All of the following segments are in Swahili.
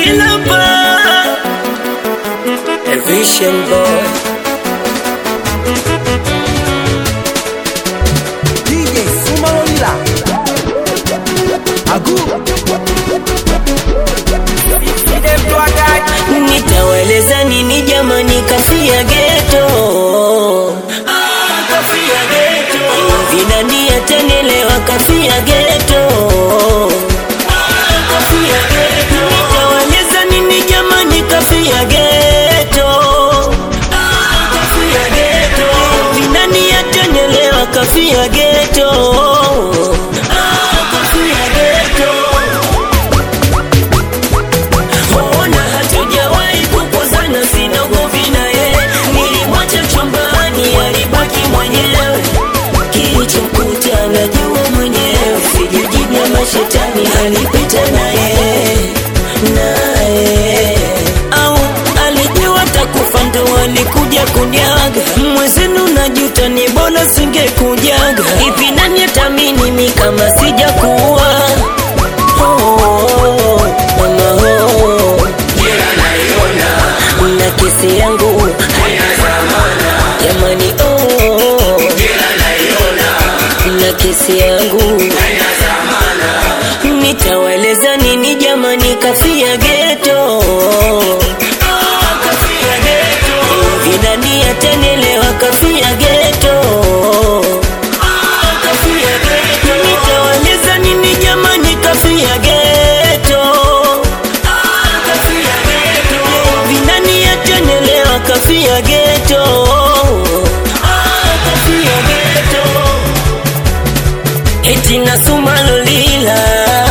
Ilapa A Vision Boy DJ Sumalonila Agu Nitaweleza nini jamani kafia geto Kafia geto Vinani atanelewa kafia geto Kafia geto Nitaweleza nini jamani kafia geto Kafia geto Vinani atanelewa kafia geto Kafia geto Ona hatujawahi kukozana, sina ugomvi naye. Nilimwacha chumbani, alibaki mwenyewe. Kilichomkuta najua mwenyewe, sijajibia mashetani alipita naye naye au alijua takufa ndo alikuja kunyaga mwezenu najuta ni bora singekujaga ipi nani atamini mi kama sijakuwa oh, oh, mama oh. na kesi yangu jamani oh, na kesi yangu nitaweleza nini jamani kafia geto vinani atanelewa kafia geto nitaweleza nini jamani kafia geto vinani atanelewa kafia geto eti nasumalolila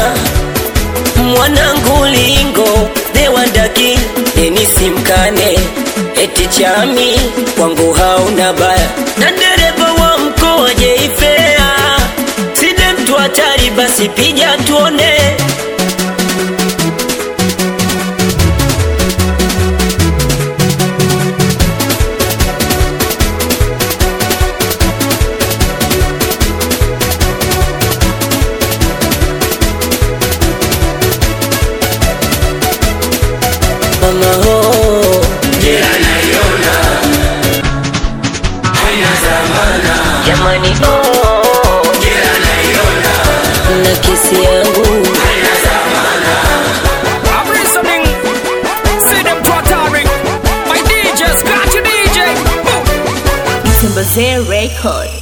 mwanangu lingo dewandaki enisimkane eti chami kwangu hauna baya na dereva wa mkoa jeifea side mtu hatari basi pija tuone mama ho jamani oh. na kesi yangu I'm listening. See them twittering. My DJ, scratch your DJ. Boom. Mtembezee Record.